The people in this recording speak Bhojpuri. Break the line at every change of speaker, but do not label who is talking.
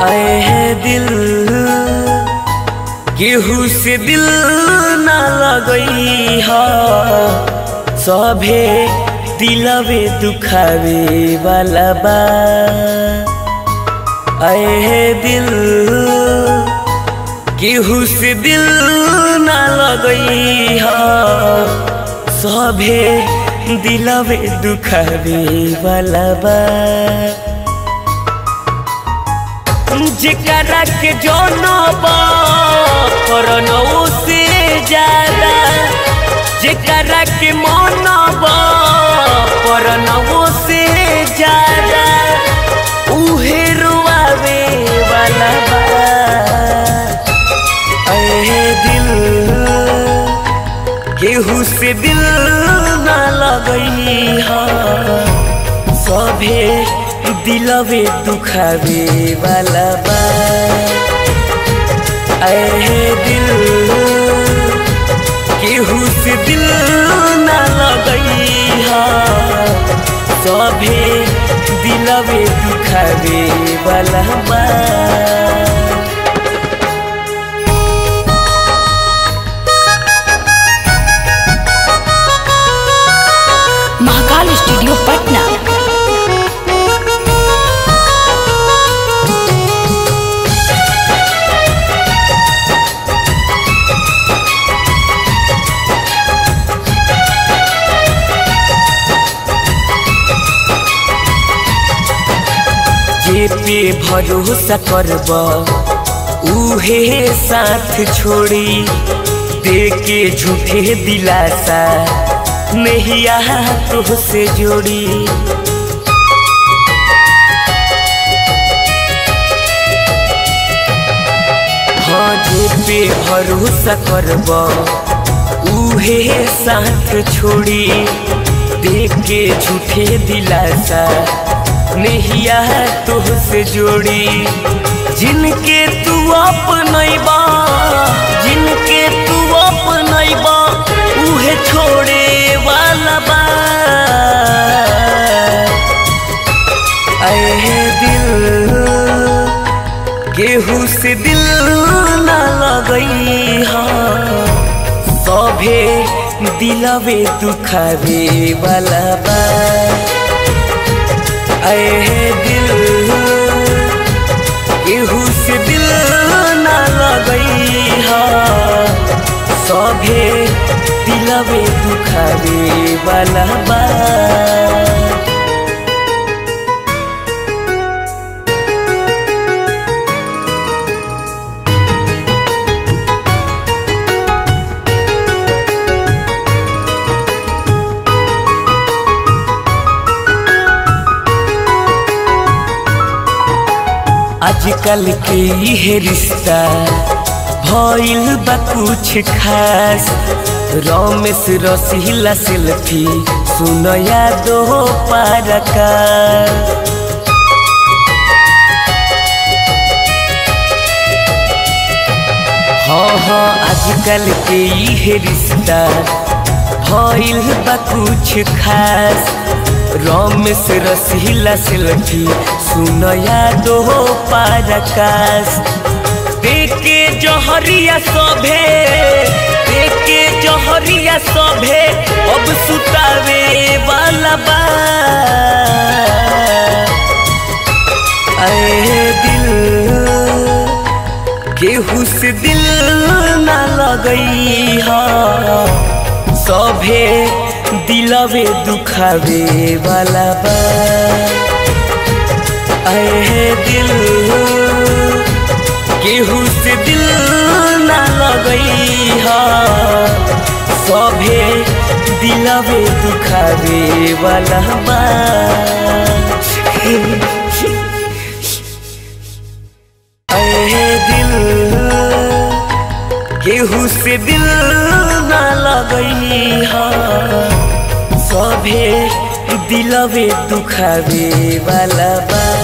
आए है दिल केहू से दिल ना लगई हा सभे दिलवे दुखावे वाला बा आए है दिल केहू से दिल ना लगई हा सभे दिलवे दुखावे वाला बा जेकरा के जनबा करनौ से ज्यादा जेकरा के मनबा करनौ से ज्यादा उहे रुआवे वाला बा अहे दिल केहू से दिल ना लगई हा सभे दिलवे दुखावे वाला बा अहे दिल केहू से दिल ना लगई हा सभे दिलवे दुखावे वाला बा
महाकाल स्टूडियो पटना
जे पे भरोसा करब उहे साथ छोड़ी दे के झूठे दिलासा नैया तुहसे जोड़ी हाँ जे पे भरोसा करब उहे साथ छोड़ी दे के झूठे दिलासा नैया तुहसे जोड़ी जिनके तू अपनैबा जिनके तू अपनैबा उहे छोड़े वाला बा अहे दिल केहू से दिल ना लगई हा सभे दिलवे दुखावे वाला बा अहे दिल केहू से दिल ना लगई हा सभे दिलवे दुखावे वाला बा आजकल के ये रिश्ता भइल बा कुछ खास रमेश रसीला सेल्फी सुनया दो पारका हाँ हाँ आजकल के ये रिश्ता भइल बा कुछ खास रमेश रसीला सेल्फी सुनया दो पारकाश देखे जहरिया सभे देखे जहरिया सभे अब सुतावे वाला बा अरे दिल केहू से दिल ना लगई हा सभे दिलवे दुखावे वाला बा अहे दिल केहू से दिल ना लगई हा सभे दिलवे दुखावे वाला बा अहे दिल केहू से दिल ना लगई हा सभे दिलवे दुखावे वाला बा